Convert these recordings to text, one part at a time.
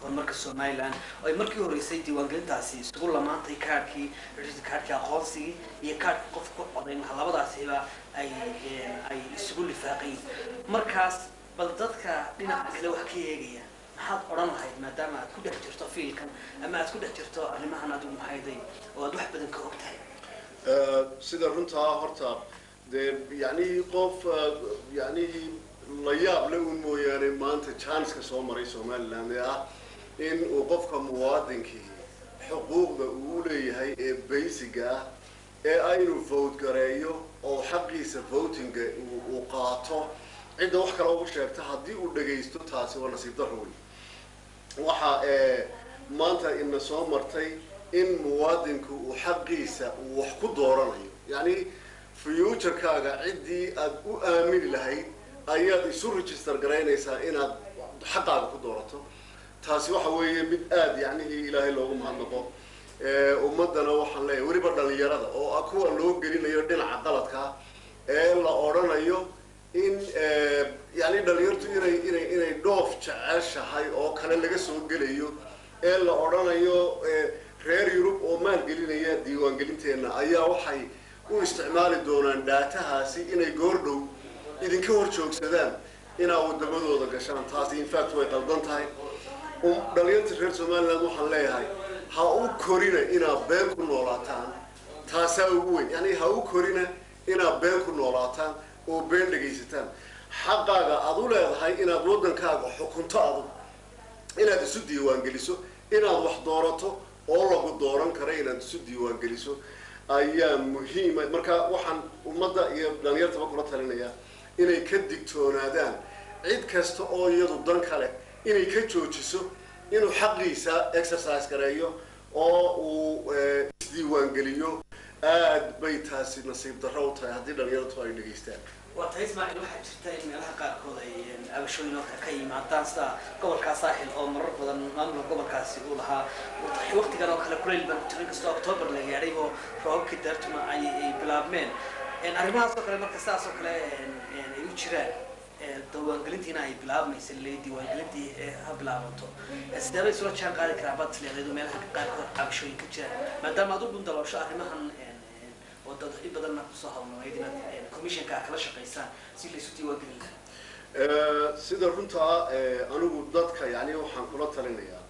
horumarka somaliland oo ay markii horeysay diiwaangelintaasi isugu lamaantay kaadhkii kaadhkii aqoonsigii iyo kaadhka qofka ku codayn lahaa labadaasiba ay ay isugu lifaaqayin markaas bal dadka dhinaca kale wax ka eegaya maxaad odhan lahayd maadaama aad ku dhex jirto fiilkan ama aad ku dhex jirto arrimahan adigu maxayday oo aad wax badan ka og tahay sida runtaa horta dee yani qof yani la yaab le un mooyaane maanta janska soo maray somaliland ee ah in uu qofka muwaadinkii xuquuqda uu u leeyahay ee basiga ah ee ah inuu vote gareeyo oo xaqiisa votinga uu qaato cidda wax kale ugu sheegta haddii uu dhagaysto taasi waa nasiib darro wey waxa maanta ina soo martay in muwaadinku uu xaqiisa uu wax ku dooranayo yani futurkaaga ciddii aad u aamini lahayd ayaad isu register garaynaysaa inaad xaqaaga ku doorato taasi waxa weeye mid aada yacnihii ilaahay loogu mahadnaqo ummadana waxaan leeyahay weliba dhalinyarada oo ah kuwa loo gelinayo dhinaca qaladkaa ee la odhanayo in yani dhalinyartu inay inay inay dhoof jeceshahay oo kale laga soo gelayo ee la odhanayo reer yurub oo maalgelinaya diiwaangelinteenna ayaa waxay u isticmaali doonaan dhaatahaasi inay goordhow idinka hor joogsadaan inaa wadamadooda gashaan taasi infact way qaldan tahay dhalinyarta reer somaliland waxaan leeyahay ha u korina inaad been ku noolaataan taasaa ugu weyn yani ha u korina inaad been ku noolaataan oo been dhegaysataan xaqaaga aad u leedahay inaad waddankaaga xukunto adu inaad isu diiwaangeliso inaad wax doorato oo lagu dooran kara inaad isu diiwaangeliso ayaa muhiima marka waxaan ummadda iyo dhalinyartaba kula talinayaa inay ka digtoonaadaan cid kasta oo iyadu dan kale inay ka joojiso inuu xaqiisa exercise gareeyo oo uu isdiiwaangeliyo aad bay taasi nasiib darro u tahay haddii dhalinyartu ay dhegaystaan waa tahay ismaaciil waxaa jirta in meelaha qaarkood ay abashooyin oo kale ka yimaadaan sida gobolkaa saaxil oo marar badan maamulka gobolkaasi uu lahaa waqtigan oo kale kulayl baan ku jirin kastoo octoobar la gaadhay oo roobabkii daartuma ay ay bilaabmeen arrimahaas oo kale marka sidaas oo kale ay u jiraan diiwaangelintiina ay bilaabmaysa le diiwaangelintii ha bilaabato sidee bay isula jaan qaadi karaa baad isleedayd meelaha qaarkood cabashooyin ka jiraan maadaama aad u gundaloosho arrimahan oo dad in badanna kusoo hawlnayd inaad commissionka kala shaqaysaan si laysu diiwaangelin lahaa sida runtaa anigu dadka yani waxaan kula talinayaa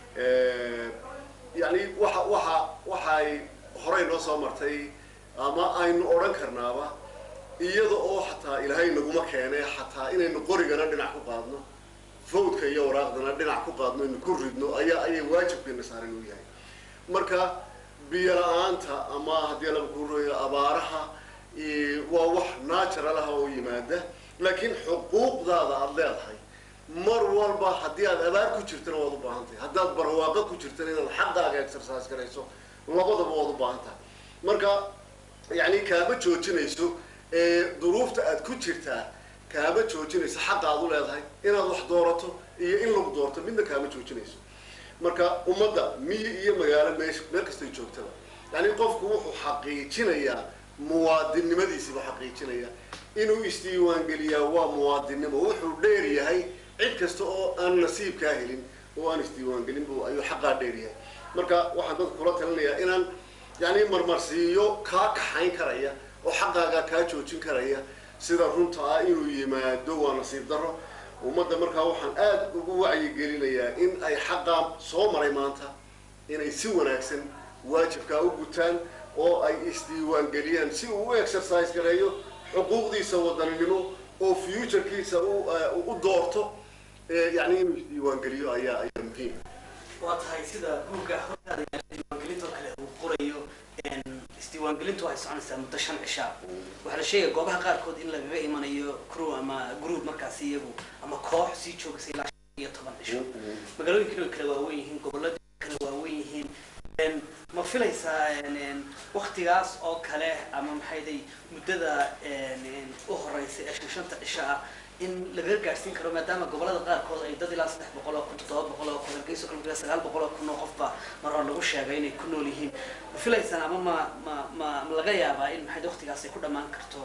yani waxa waxa waxay horey noo soo martay ama aynu odhan karnaaba iyada oo xataa ilaahay naguma keenay xataa inaynu qorigana dhinac ku qaadno votka iyo waraaqdana dhinac ku qaadno inu ku ridno ayaa ayay waajibkeena saaran u yahay marka biyo la-aanta ama haddii laba kuroyo abaaraha waa wax natural ah oo yimaada laakiin xuquuqdaada aada leedahay mar walba haddii aad abaar ku jirtana waad u baahan tahay haddaad barwaaqo ku jirtana inaad xaqaaga exercise garayso labadaba waad u baahan tahay marka yani kaama joojinayso duruufta aad ku jirtaa kaama joojinayso xaqa aad u leedahay inaad wax doorato iyo in lagu doorto midna kaama joojinayso marka ummadda miyi iyo magaalo meesha meel kastay joogtaba yani qofku wuxuu xaqiijinayaa muwaadinnimadiisiibuu xaqiijinayaa inuu isdiiwaangeliyaa waa muwaadinnimo wuxuu dheer yahay cid kasta oo aan nasiibkaa helin oo aan isdiiwaangelin bu ayuu xaqaa dheer yahay marka waxaan dadka kula talinayaa inaan yani marmarsiiyo kaa kaxayn karaya oo xaqaagaa kaa joojin karaya sida runta ah inuu yimaado waa nasiib darro ummadda markaa waxaan aada ugu wacyigelinayaa in ay xaqaa soo maray maanta inay si wanaagsan waajibkaa u gutaan oo ay isdiiwaangeliyaan si uu u exercise gareeyo xuquuqdiisa wadaninimo oo futurekiisa u doorto yani inuu isdiiwaangeliyo ayaa ayaa muhiim waa tahay sida buugga hortaada diiwaangelintoo kale uu qorayo isdiiwaangelintu waxay soconaysaa muddo shan cishaa waxaa la sheegaya goobaha qaarkood in lagaga imanayo crew ama group markaasi iyagu ama koox sii joogsa ilaa shan iyo toban cisho magaalooyinkana kale waaweyn yihiin gobolada kale waaweyn yihiin ma filaysaa waktigaas oo kale ama maxayday muddada u horeysa ee shan shanta cisho ah in laga gaadhsiin karo maadaama gobolada qaarkood ay dad ilaa saddex boqol oo kun toddoba boqol oo kun hargeysa kale ilaa sagaal boqol oo kun oo qofba mar hore lagu sheegay inay ku nool yihiin ma filaysaan ama ma ma ma ma laga yaabaa in maxay waktigaas ay ku dhammaan karto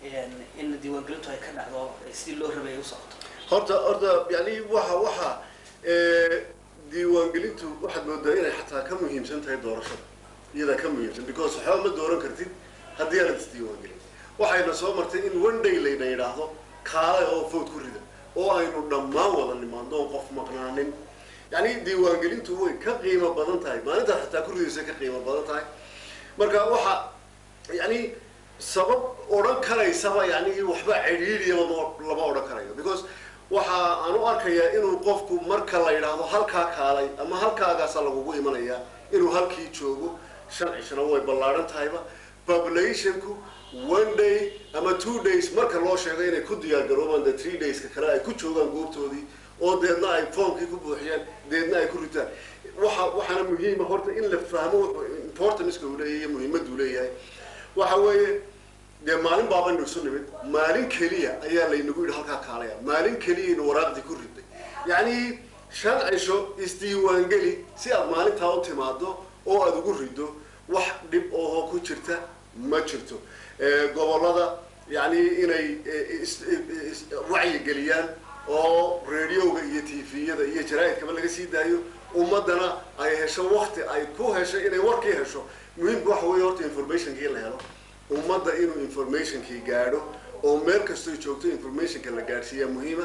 in diiwaangelintu ay ka dhacdo sidii loo rabay ay u socoto horta horta yani waxa waxa diiwaangelintu waxaad moodaa inay xataa ka muhiimsan tahay doorashada iyadaa ka muhiimsan because waxba ma dooran kartid haddii aanad isdiiwaangelin waxayna soo martay in one day layna yidhaahdo kaale oo vote ku rida oo aynu dhammaan wada nimaadno oon qof maqnaanin yacni diiwaangelintu way ka qiimo badan tahay maalintaas xataa ku ridaysa ka qiimo badan tahay marka waxa yani sabab odhan karaysaba yani waxba cidhiidhiyaba ma- lama odhan karayo because waxa aan u arkayaa inuu qofku marka la yidhaahdo halkaa kaalay ama halkaagaasa lagugu imanaya inuu halkii joogo shan cishana way ballaadhan tahayba populationku one day ama two days marka loo sheego inay ku diyaar garoobaan the three dayska kale ay ku joogaan goobtoodii oo deedna ay foomkii ku buuxiyaan deedna ay ku ritaan waxa waxaana muhiima horta in la fahmo wuxuu importanceka uu leeyahay iyo muhiimadda uu leeyahay waxa weeye dee maalin baabaynu isu nimid maalin keliya ayaa laynagu yidhi halkaa kaalaya maalin keliyaynu waraaqdii ku riday yacni shan cisho isdiiwaangeli si aad maalintaa u timaado oo aada ugu rido wax dhib oo ku jirta ma jirto Eh, gobollada yani inay eh, is- is- wacyigeliyaan oo radioga iyo tviyada iyo jaraa'idkaba laga sii daayo ummadana ay hesho wakti ay ku hesho inay warkii hesho muhiimku waxa weeye horta informationkii la helo ummadda inuu informationkii gaadho oo meel kastoy joogto informationka la gaadhsiiyaa muhiima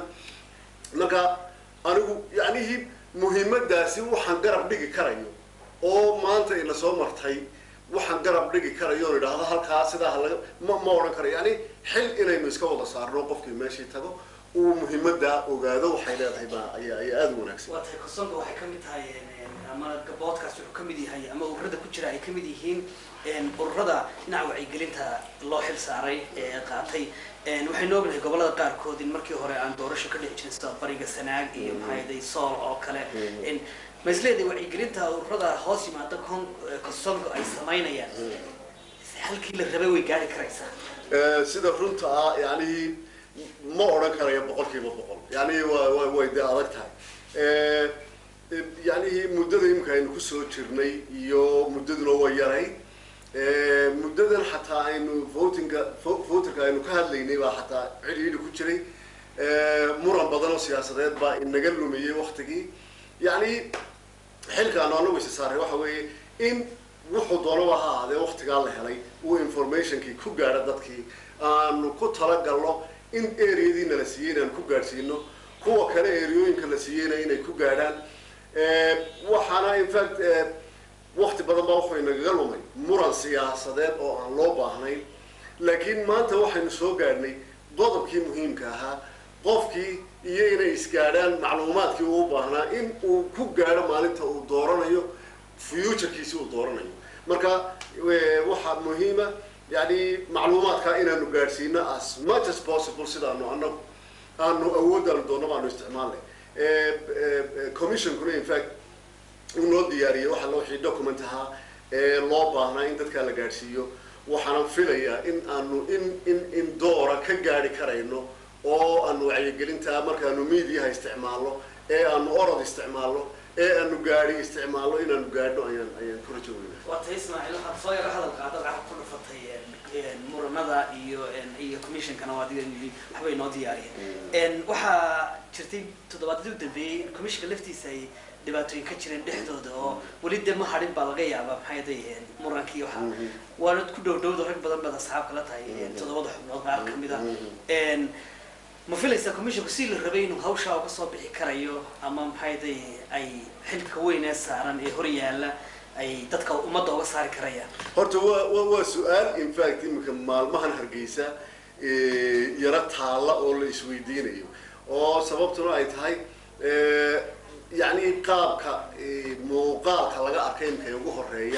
marka anigu yacnihii muhiimadaasi waxaan garab dhigi karayo oo maanta ina soo martay waxaan garab dhigi karayo oon idhaahdo halkaa sidaa ha laga ma ma odhan karayo yani xil inaynu iska wada saarno qofkii meeshii tago uu muhiimadaa ogaado waxay leedahay baa ayaa ayaa aada u wanaagsan waa tahay kosonka waxay ka mid tahay ama gaboodkaas wuxuu ka mid yahay ama ururada ku jira ay ka mid yihiin ururada dhinaca wacyigelinta loo xil saaray ee qaatay waxaynu ognahay gobolada qaarkood in markii hore aan doorasho ka dhici jirin sida bariga sanaag iyo maxaaday sool oo kale ma isleedahay wacyigelinta ururada hoos yimaada kon kosonka ay samaynayaan halkii la rabay way gaari karaysaa Eh, sida runta ah yani ma odhan karayo boqol kiiba boqol yani waa wa way dee adag tahay Eh, eh, yani muddada imika aynu kusoo jirnay iyo muddaduna way yarayd Eh, muddadan xataa aynu votinga vo- voterka aynu ka hadlaynay baa xataa cidhiidhi ku jiray Eh, muran badan oo siyaasadeed baa inaga lumiyey waktigii yani xilkaanu anagu isa saaray waxa weeye in wuxuu doonaba ha ahaadee waktigaa la helay uu informationkii ku gaadho dadkii aanu ku talagalno in areadii nala siiyey inaan ku gaadhsiino kuwa kale areooyinka la siiyeyna inay ku gaadhaan Eh, waxaana in fact eh, wakti badan baa wuxuu inagaga lumay muran siyaasadeed oo aan loo baahnayn laakiin maanta waxaynu soo gaadhnay qodobkii muhiimka ahaa qofkii iyo inay isgaadhaan macluumaadkii uu u baahnaa in uu ku gaadho maalinta uu dooranayo futurekiisi uu dooranayo marka eh, waxaa muhiima yani macluumaadka inaanu gaadhsiino as much as possible sidaanu anagu aanu awooddaanu doonno baanu isticmaalnay Eh, eh, eh, commissionkuna in fact uu noo diyaariyey waxa loo wixii document ahaa ee loo baahnaa in dadkaa la gaadhsiiyo waxaanan filayaa in aanu in in in doora ka gaadhi karayno oo aanu wacyigelinta markaanu mediaha isticmaalno ee aanu orod isticmaalno ee aanu gaadhi isticmaalno inaanu gaadhno ayaan ayaan ku rajo weynaa waa tahay ismaaciil waxaad soo yaro hadal qaada waxaad ku dhufatay muranada iyo iyo commissionkana waa adiga yidhi waxbay noo diyaariyeen waxaa jirtay toddobaadyadii u dambeeyey in commissionka laftiisa ay dhibaatooyin ka jireen dhexdooda oo weli dee ma hadhin baa laga yaabaa maxay day murankii waxa waana ku dhow dhowda rag badan baad asxaab kala tahay toddobada xubnood qaar ka mid ah ma filaysaa commissionku si la rabay inuu hawshaa uga soo bixi karayo ama maxay day ay xilka weyn ee saaran ee hor yaalla ay dadka ummadda uga saari karayaan horta waa waa waa su-aal in fact imika maalmahan hargeysa eh, yaro taalla oo la isweydiinayo oo sababtuna ay tahay eh, yacni qaabka eh, muuqaalka laga arkay imika ugu horeeya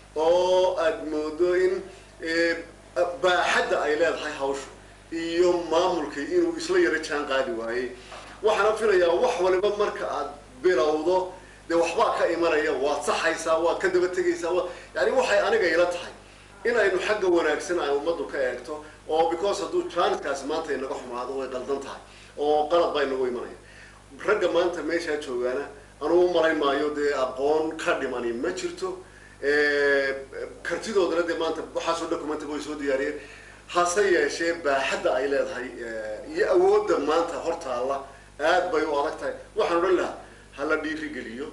oo aad moodo in eh, baaxadda ay leedahay hawshu iyo maamulka inuu isla yaro jaan qaadi waayey waxaana filayaa wax waliba marka aad bilowdo dee waxbaa ka imanaya waad saxaysaa waad ka daba tegaysaa wa yani waxay aniga ila tahay in aynu xagga wanaagsan ay ummaddu ka eegto oo because hadduu transkaasi maanta inaga xumaado way qaldan tahay oo qalad baa inagu imanaya ragga maanta meeshaa joogaana anugu u malayn maayo dee aqoon ka dhimani ma jirto Eh, kartidoodana dee maanta waxaasoo documenta way soo diyaariyeen hase yeeshee baaxadda ay leedahay eh, iyo awoodda maanta hortaalla aad bay u adag tahay waxaan odhan lahaa hala dhiirigeliyo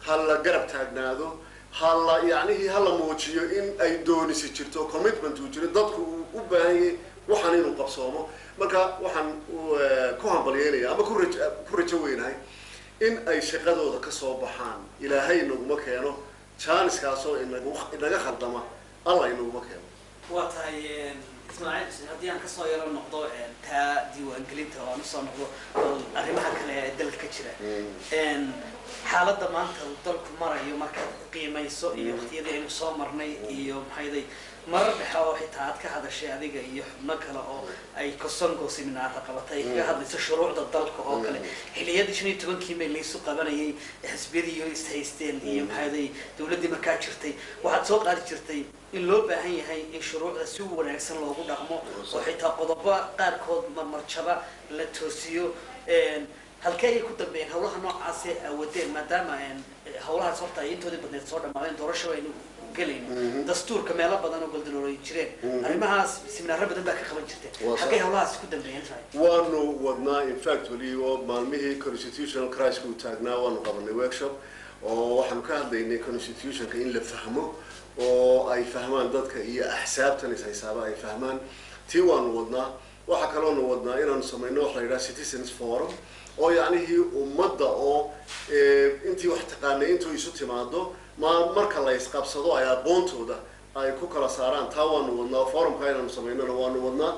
ha la garab taagnaado ha la yacnihii ha la muujiyo in ay doonisi jirto commitment uu jiro dadku uu u baahan yahay waxaan inuu qabsoomo marka waxaan ku hambalyeynaya ama ku raj ku rajo weynahay in ay shaqadooda ka soo baxaan ilaahay inaguma keeno jaaniskaasoo inagu inaga khaldama alla inaguma keeno waa tahay ismaaciil haddii aan kasoo yaro noqdo taa diiwaangelinta oo aan usoo noqdo arrimaha kale ee dalka ka jira xaaladda maanta uu dalku marayo markaad qiimayso iyo waqtiyadii aynu soo marnay iyo maxayday marar dhexe oo xitaa aad ka hadashay adiga iyo xubno kale oo ay kosongo seminaara qabatay ay kaga hadlayso shuruucda dalka oo kale xiliyadii shan iyo tobankii may laysu qabanayay xisbiyadii iyo ishaysteen iyo maxayday dawladdii markaa jirtay waxaad soo qaadi jirtay in loo baahan yahay in shuruucda si wanaagsan loogu dhaqmo oo xitaa qodobo qaarkood marmarjaba la toosiyo halkee ayay ku dambeeyeen hawlaha noocaasi awadeen maadaama hawlahaas horta ay intoodii badneed soo dhamaadeen doorasho aynu gelayno dastuurka meelo badan oo goldaloolay jireen arrimahaas seminaaro badan baa ka qaban jirteen halkay hawlahaas ku dambeeyeen waanu wadnaa in fact weli oo maalmihii constitutional criska uu taagnaa waanu qabanay workshop oo waxaanu ka hadlaynay constitutionka in la fahmo oo ay fahmaan dadka iyo axsaabtan is haysaaba ay fahmaan tii waanu wadnaa waxaa kaloonu wadnaa inaanu samayno waxa la yidhaha citizens forum oo yacnihii ummadda oo intii wax taqaanay intuu isu timaado ma marka la isqabsado ay aqoontooda ay ku kala saaraan taa waanu wadnaa forumka inaanu samaynona waanu wadnaa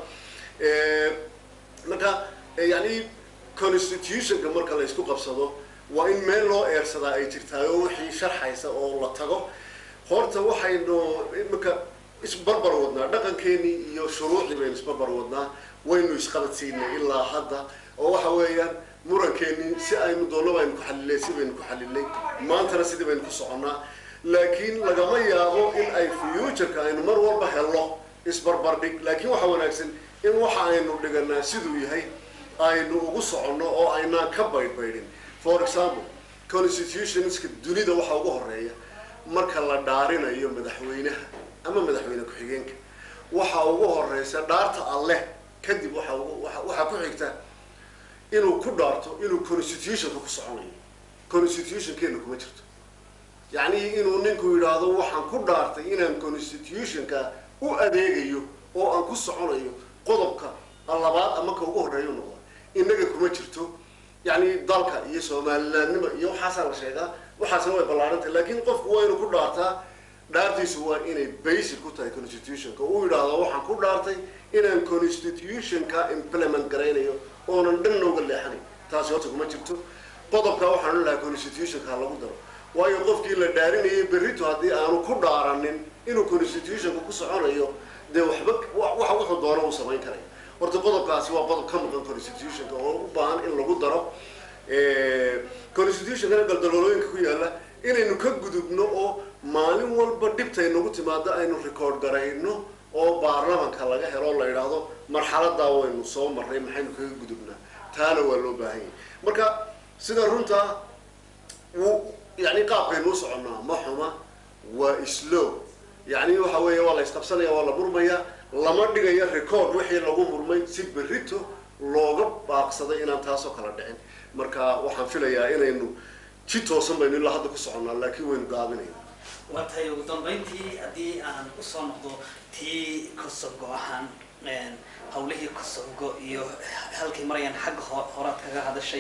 marka yani constitutionka marka la isku qabsado waa in meel loo eersadaa ay jirtaay oo wixii sharxaysa oo la tago horta waxaynu imika isbarbar wadnaa dhaqankeenii iyo shuruucdii baynu isbarbar wadnaa waynu isqabadsiinay ilaa hadda oo waxa weeyaan murankeeni si aynu doonno baynu ku xalilay si baynu ku xalilay maantana sidii baynu ku soconnaa laakiin lagama yaabo in ay futureka aynu mar walba helno isbarbardhig laakiin waxaa wanaagsan in waxa aynu dhiganaa siduu yahay aynu ugu soconno oo aynaan ka baydhbaydhin for example constitutionska dunida waxaa ugu horeeya marka la dhaarinayo madaxweynaha ama madaxweyne ku-xigeenka waxaa ugu horeysa dhaarta alleh kadib waxa waxaa ku xigta inuu ku dhaarto inuu constitutionka ku soconayo constitutionkeena kuma jirto yacni inuu ninku yidhaahdo waxaan ku dhaartay inaan constitutionka u adeegayo oo aan ku soconayo qodobka labaad ama ka ugu horreeya noqda innaga kuma jirto yacni dalka iyo somalilandnima iyo waxaasaa la sheegaa waxaasna way ballaarantay laakiin qofku waa inuu ku dhaartaa dhaartiisu waa inay basic ku tahay constitutionka uu yidhaahdo waxaan ku dhaartay inaan constitutionka implement garaynayo oonan dhan nooga leexanay taasi horta kuma jirto qodobka waxaan lahaa constitutionka ha lagu daro waayo qofkii la dhaarinayay berrito haddii aanu ku dhaaranin inuu constitutionka ku soconayo dee waxba waxa wuxuu doono uu samayn karaya horta qodobkaasi waa qodob ka maqan constitutionka oo u baahan in lagu daro constitutionkana galdaloolooyinka ku yaalla inaynu ka gudubno oo maalin walba dhibtay nagu timaado aynu record garayno oo baarlamanka laga helo o la yidhaahdo marxaladaa waynu soo marray maxaynu kaga gudubnaa taana waa loo baahan yahay marka sida runtaa wuu yani qaabkaynu u soconnaa ma xuma waa slow yani waxa weeya waa la isqabsanaya waa la murmaya lama dhigayo record wixii lagu murmay si berrito looga baaqsaday inaan taasoo kala dhicin marka waxaan filayaa inaynu ji toosan baynu ilaa hadda ku soconnaa laakiin waynu gaabinayna waa tahay ugu dambeyntii haddii aan usoo noqdo tii kosongo ahaan hawlihii kosongo iyo halkay marayaan xagga horaad kaga hadashay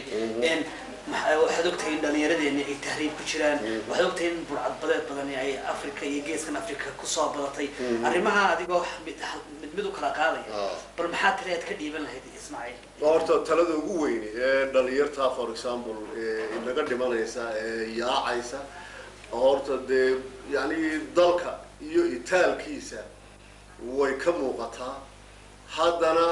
waxaad ogtahay in dhalinyaradeenni ay tahriib ku jiraan waxaad ogtahay in burcadbadeed badani ay africa iyo geeskan africa kusoo badatay arrimaha adigoo mid mid u kala qaadaya bal maxaa tiri aad ka dhiiban lahayd ismaaciil horta talada ugu weyni ee dhalinyarta for example inaga dhimanaysa ee yaacaysa horta dee yani dalka iyo itaalkiisa way ka muuqataa haddana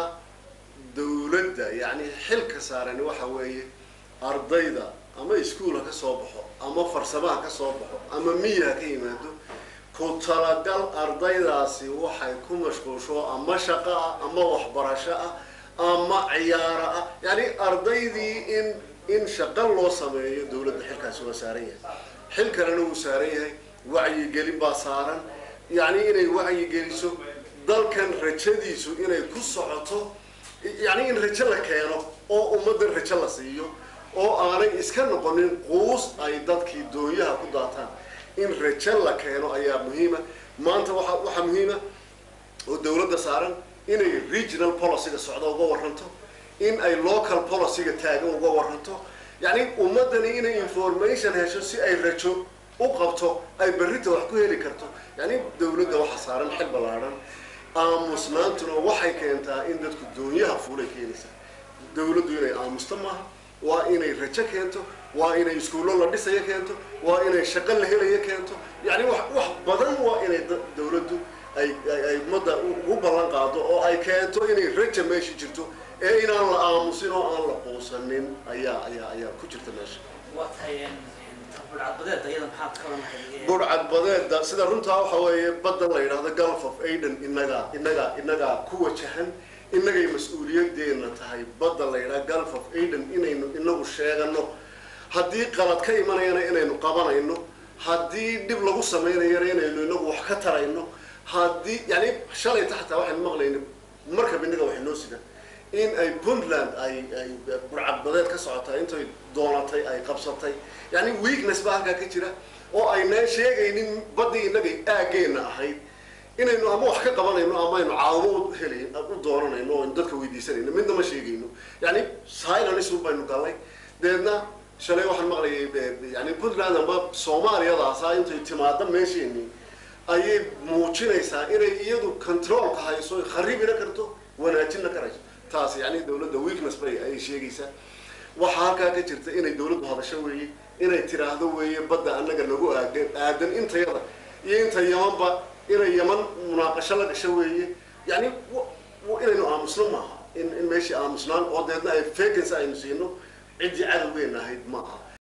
dawladda yani xilka saarani waxa weeye ardayda ama iskuol ha ka soo baxo ama farsamaha ka soo baxo ama miya ha ka yimaado ku talagal ardaydaasi waxay ku mashquulsho ama shaqo ah ama waxbarasho ah ama ciyaaro ah yani ardaydii in in shaqo loo sameeyo dawladda xilkaasi waa saaran yahay xil kalena wuu saaran yahay wacyigelin baa saaran yani inay wacyigeliso dalkan rajadiisu inay ku socoto yani in rajo la keeno oo ummaddan rajo la siiyo oo aanay iska noqonin quus ay dadkii doonyaha ku daataan in rajo la keeno ayaa muhiima maanta waxa waxaa muhiima oo dawladda saaran inay regional policyga socda uga waranto in ay local policyga taagan uga waranto yacni ummadani inay information hesho si ay rajo u qabto ay berrita wax ku heli karto yacni dawladda waxaa saaran xil ballaadhan aamusnaantuna waxay keentaa in dadku doonyaha fuulay keenaysaa dawladdu inay aamusto maaha waa inay rajo keento waa inay iskuullo la dhisayo keento waa inay shaqo la helayo keento yacni wax wax badan waa inay da- dawladdu ay ay- ay ummadda u- ugu ballan qaado oo ay keento inay raja meesha jirto ee inaan la aamusin oo aan la quusanin ayaa ayaa ayaa ku jirta meesha waa tahay tabulcadbadeed ayada maxaad ka odhanahay burcadbadeeda sida runtaa waxa weeye badda la yidhaahdo gulf of aden inagaa inagaa inagaa ku wajahan inagay mas-uuliyadeena tahay badda la yidhaha gulf of aden inaynu inagu sheegano haddii qalad ka imanayana inaynu qabanayno haddii dhib lagu samaynayana inaynu inagu wax ka tarayno haddii yani shalayta xataa waxaynu maqlayna markab inaga waxay noo sidaan in ay puntland ay ay burcadbadeed ka socotaa intay doonatay ay qabsatay yani weakness baa halkaa ka jira oo aynaan sheegaynin baddii inagay aageenna ahayd inaynu ama wax ka qabanayno ama aynu caawimo u helayn u doonanayno oo aynu dadka weydiisanayno midna ma sheegayno yani silence un baynu galnay deedna shalay waxaan maqlayay e, yani puntland amba soomaaliyadaasa intay timaado meesheenii ayay muujinaysaa inay iyadu controlka hayso kharibina karto wanaajina karayso taas yani dawladda weakness bay ayay sheegaysaa waxaa halkaa ka jirta inay dawladdu hadasho weeye inay tiraahdo weeye badda annaga nagu aadan aadan intayada iyo inta yamanba inay yaman munaaqasho la gasho weeye yani wa- wa- inaynu aamusno maaha in in meeshii aamusnaan oo deedna ay vacancy aynu siino ciddii cadowgeena ahayd ma aha